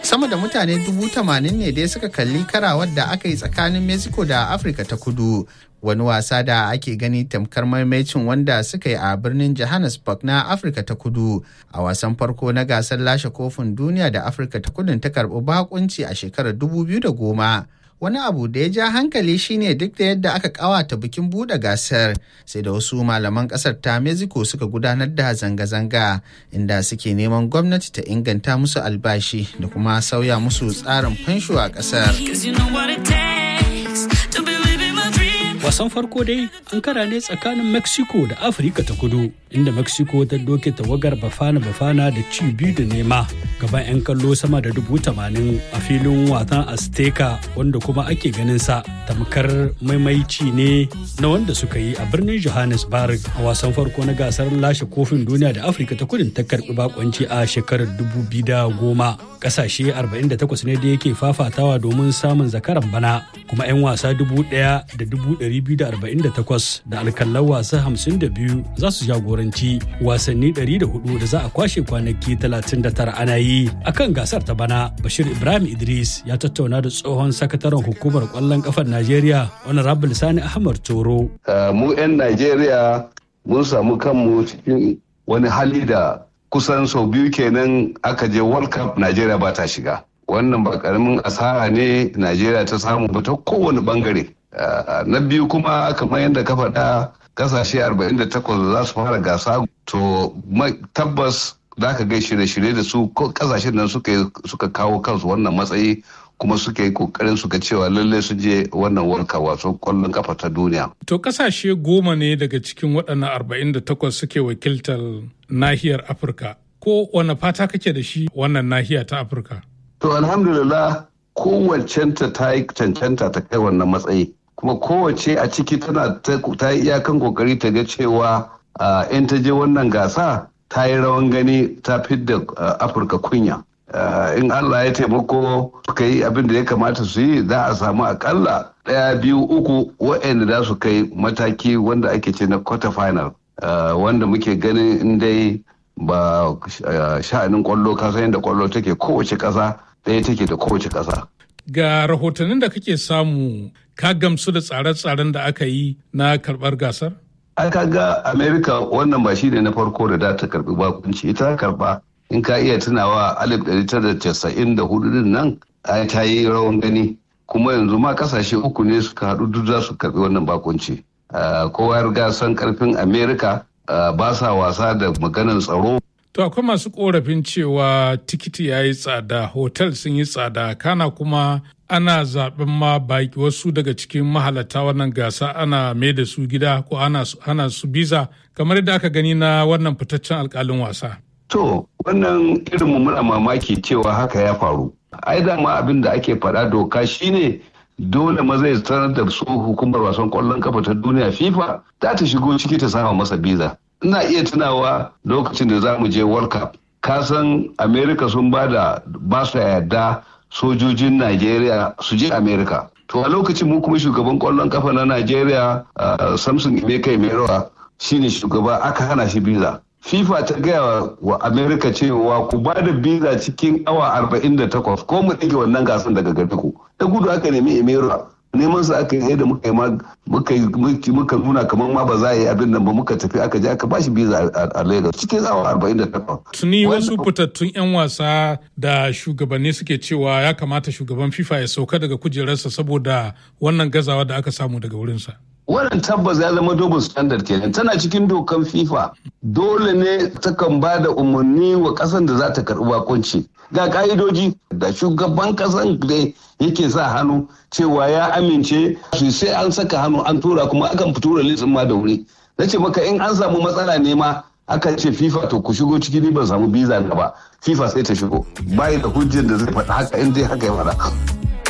sama da mutane dubu tamanin ne dai suka kalli karawar da aka yi tsakanin mexico da afirka ta kudu wani wasa da ake gani tamkar maimacin wanda suka yi a birnin johannesburg na afirka ta kudu a wasan farko na gasar lashe kofin duniya da afirka ta kudun ta karbi bakunci a shekarar 2010 wani abu da ya ja hankali shine duk da yadda aka kawata bikin buɗe gasar sai da wasu malaman ƙasar ta mexico suka gudanar da zanga-zanga inda suke neman gwamnati ta inganta musu albashi da kuma sauya musu tsarin fansho a ƙasar wasan farko dai an kara ne tsakanin mexico da afirka ta kudu inda mexico ta doke tawagar bafana bafana da ci biyu da nema gaban 'yan kallo sama da dubu tamanin a filin wasan azteca wanda kuma ake ganin sa tamkar maimaici ne na wanda suka yi a birnin johannesburg a wasan farko na gasar lashe kofin duniya da afirka ta kudin ta karbi bakonci a shekarar dubu biyu da goma kasashe 48 ne da yake fafatawa domin samun zakaran bana kuma 'yan wasa dubu ɗaya da dubu 248 da alkallan wasa 52 za su jagoranci wasanni 104 da za a kwashe kwanaki 39 ana yi a kan gasar ta bana bashir ibrahim idris ya tattauna da tsohon sakataren hukumar kwallon kafar najeriya honorable sani ahmad toro mu 'yan najeriya mun samu kanmu cikin wani hali da kusan sau biyu kenan aka je world cup najeriya ba ta shiga wannan ba karamin asara ne najeriya ta samu ba ta kowane bangare na biyu kuma kamar yadda ka faɗa kasashe 48 za su fara gasa to tabbas za ka gai shirye-shirye da su kasashen nan suka kawo kansu wannan matsayi kuma suka yi kokarin suka cewa lallai su je wannan warka wato kwallon kafa ta duniya. To kasashe goma ne daga cikin waɗannan 48 suke wakiltar nahiyar Afirka. Ko wane fata kake da shi wannan nahiya ta Afirka? To alhamdulillah kowacenta ta yi cancanta ta kai wannan matsayi. kuma kowace a ciki tana ta yi iyakan kokari ta ga cewa in ta je wannan gasa ta yi rawan gani ta fidda afirka kunya in allah ya taimako suka yi abin da ya kamata su yi za a samu akalla ɗaya biyu uku waɗanda za su kai mataki wanda ake ce na quarter final wanda muke ganin in dai ba sha'anin kwallo kasa yadda kwallo take kowace ƙasa ɗaya take da kowace ƙasa ga rahotannin da kake samu ka gamsu da tsare-tsaren da aka yi na karbar gasar? aka ga america wannan ba shi ne na farko da da ta karbi bakunci ita karba in ka iya tunawa 1994 din nan ta yi rawan gani kuma yanzu ma kasashe uku ne suka haɗu duk za su karbi wannan bakunci kowa ya riga san karfin america ba sa wasa da maganar tsaro To akwai masu korafin cewa tikiti ya yi tsada, hotel sun yi tsada, kana kuma ana zaɓen ma baki wasu daga cikin mahalata wannan gasa ana mai da su gida ko ana su biza kamar yadda aka gani na wannan fitaccen alkalin wasa. To, wannan irin mu muna mamaki cewa haka ya faru. Ai dama abin da ake faɗa doka shine dole ma zai sanar da su hukumar wasan kwallon kafa ta duniya FIFA za ta shigo ciki ta sama masa biza. ina iya tunawa lokacin da za mu je world cup kasan america sun ba da ba su yarda sojojin nigeria su je america to a lokacin mu kuma shugaban kwallon kafa na nigeria samson emeka emerowa shine shugaba aka hana shi biza fifa ta gaya wa america cewa ku ba da biza cikin awa 48 ko mu ɗage wannan gasan daga gare ku da gudu aka nemi emerowa neman su aka yi da muka yi muka nuna kamar ma ba za a yi abin nan ba muka tafi aka je aka ba shi biza a Lagos cikin awa 48. Tuni wasu fitattun 'yan wasa da shugabanni suke cewa ya kamata shugaban FIFA ya sauka daga kujerarsa saboda wannan gazawa da aka samu daga wurinsa. Wannan tabbas ya zama double standard kenan tana cikin dokan FIFA dole ne takan ba da umarni wa kasan da za ta karɓi bakunci ga ka'idoji da shugaban kasan da yake sa hannu cewa ya amince su sai an saka hannu an tura kuma akan tura litsin ma da wuri na ce maka in an samu matsala ne ma akan ce fifa to ku shigo ciki ni ban samu biza na ba fifa sai ta shigo bayi da hujjar da zai faɗa haka in dai haka ya faɗa